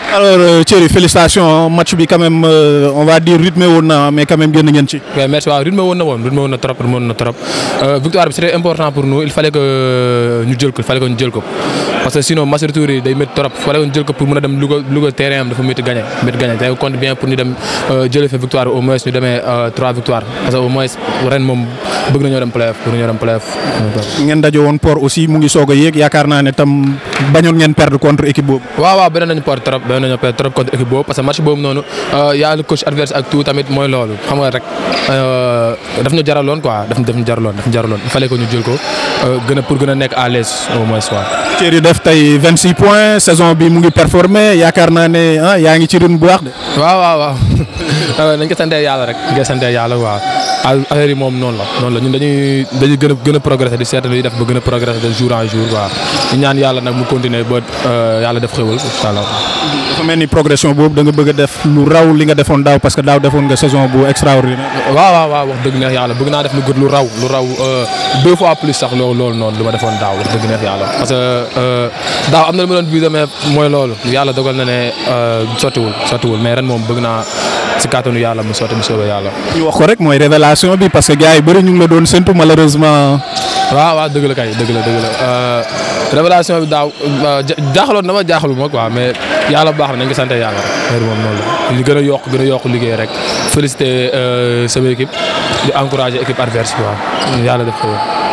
alors Thierry félicitations match bi quand même euh, on va dire rythmé woon na mais quand même génn ngeen ci. oui merci waaw rythme woon na woon rythme woon na trop rythme woon na trop victoire bi c'était important pour nous il fallait que ñu jël ko il fallait que ñu jël ko parce que sinon match retour yi day métti trop il fallait que ñu jël ko pour mën a dem Louga Louga terrain am dafa métti gagné métti gagné te compte bien pour ñu dem jëlee fa victoire au moins ñu demee trois victoires parce que au moins ren moom bëgg nañoo dem playoff bëgg nañoo dem playoff. ngeen daje woon port aussi mu ngi soog a yéeg yaakaar naa ne tam bañoon ngeen perdre contre équipe boobu. waaw waaw beneen nañu port trop beneen nañu port trop contre équipe boobu parce que match boobu noonu yaa le coach adverse ak tout tamit mooy loolu xam nga rek daf ñu jaraloon quoi daf daf ñu jaraloon daf ñu jaraloon il fallait que ñu jël ko gën a pour gën a nekk à l'aise au moins quoi. Thierry def tey 26 points saison bi mu ngi performer yaakaar naa ne ah yaa ngi ci rythme bu baax de. waaw waaw waaw nañ ko santee yàlla rek nañ ko santee yàlla waaw affaire yi moom noonu la noonu la ñun dañuy dañuy gën a gën a progresser di seet luy def ba gën a progresser de jour en jour waaw ñu ñaan yàlla nag mu continuer ba yàlla def xéwal incha allah. dafa mel ni progression boobu da nga bëgg a def lu raw li nga defoon daaw parce que daaw defoon nga saison bu extraordinaire. waaw waaw waaw wax dëgg neex yàlla bëgg naa def lu gën lu raw lu raw deux fois plus sax loolu loolu noonu li ma defoon daaw wax dëgg neex yàlla parce que daaw am na lu ma doon visé mais mooy loolu yàlla dogal na ne sottiwul sottiwul mais ren moom bëgg naa si kàttanu yàlla mu sotti mu soobee yàlla. ñu wax ko rek mooy révélation bi parce que gars yi bëri ñu ngi la doon séntu malheureusement. waaw waaw dëgg la kay dëgg la dëgg la révélation bi daaw jaaxaloon na ma jaaxalu ma quoi mais yàlla baax na nañ ko sant yàlla rek moom noonu la ñu gën a yokk gën a yokk liggéey rek féliciter sama équipe di encourager équipe adverse quoi yàlla def ko